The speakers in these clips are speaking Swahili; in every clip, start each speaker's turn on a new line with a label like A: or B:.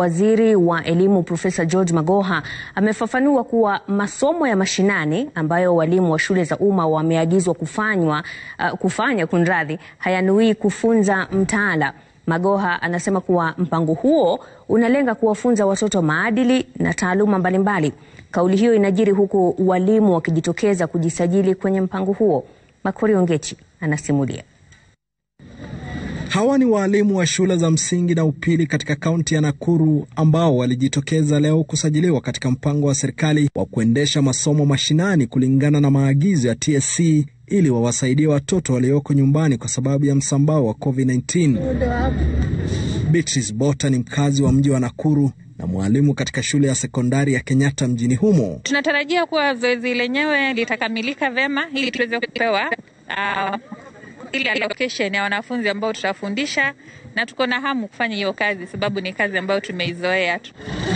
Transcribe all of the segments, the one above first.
A: Waziri wa Elimu Profesa George Magoha amefafanua kuwa masomo ya mashinani ambayo walimu wa shule za umma wameagizwa kufanywa uh, kufanya kunradhi, hayanui kufunza mtaala. Magoha anasema kuwa mpango huo unalenga kuwafunza watoto maadili na taaluma mbalimbali. Kauli hiyo inajiri huku walimu wakijitokeza kujisajili kwenye mpango huo. Makori Ongechi anasimulia.
B: Hawa ni waalimu wa shule za msingi na upili katika kaunti ya Nakuru ambao walijitokeza leo kusajiliwa katika mpango wa serikali wa kuendesha masomo mashinani kulingana na maagizo ya TSC ili wawasaidie watoto walioko nyumbani kwa sababu ya msambao wa COVID-19. Beatrice Bota ni mkazi wa mji wa Nakuru na mwalimu katika shule ya sekondari ya Kenyatta mjini humo.
C: Tunatarajia kuwa zoezi lenyewe litakamilika vema ili tuweze kupewa uh, ile allocation ya wanafunzi ambao tutafundisha, na tuko na hamu kufanya hiyo kazi, sababu ni kazi ambayo tumeizoea tu.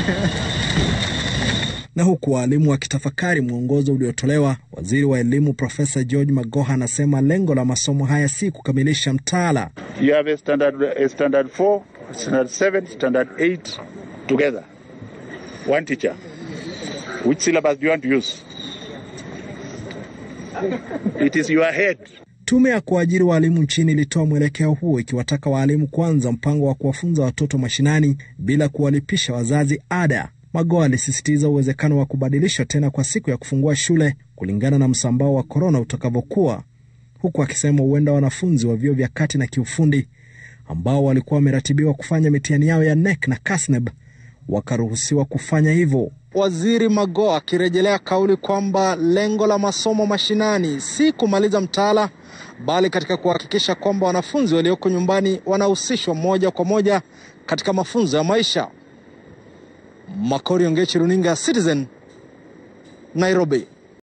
B: Na huku waalimu wakitafakari mwongozo uliotolewa, waziri wa elimu Profesa George Magoha anasema lengo la masomo haya si kukamilisha mtaala.
D: You have a standard, a standard 4, standard 7, standard 8 together. One teacher. Which syllabus do you want to use? It is your head.
B: Tume ya kuajiri waalimu nchini ilitoa mwelekeo huo ikiwataka waalimu kuanza mpango wa kuwafunza watoto mashinani bila kuwalipisha wazazi ada. Magoha alisisitiza uwezekano wa kubadilishwa tena kwa siku ya kufungua shule kulingana na msambao wa korona utakavyokuwa, huku akisema huenda wanafunzi wa vyuo vya kati na kiufundi ambao walikuwa wameratibiwa kufanya mitihani yao ya NEC na KASNEB wakaruhusiwa kufanya hivyo. Waziri Magoha akirejelea kauli kwamba lengo la masomo mashinani si kumaliza mtaala bali katika kuhakikisha kwamba wanafunzi walioko nyumbani wanahusishwa moja kwa moja katika mafunzo ya maisha. Makori Ongechi, runinga Citizen, Nairobi.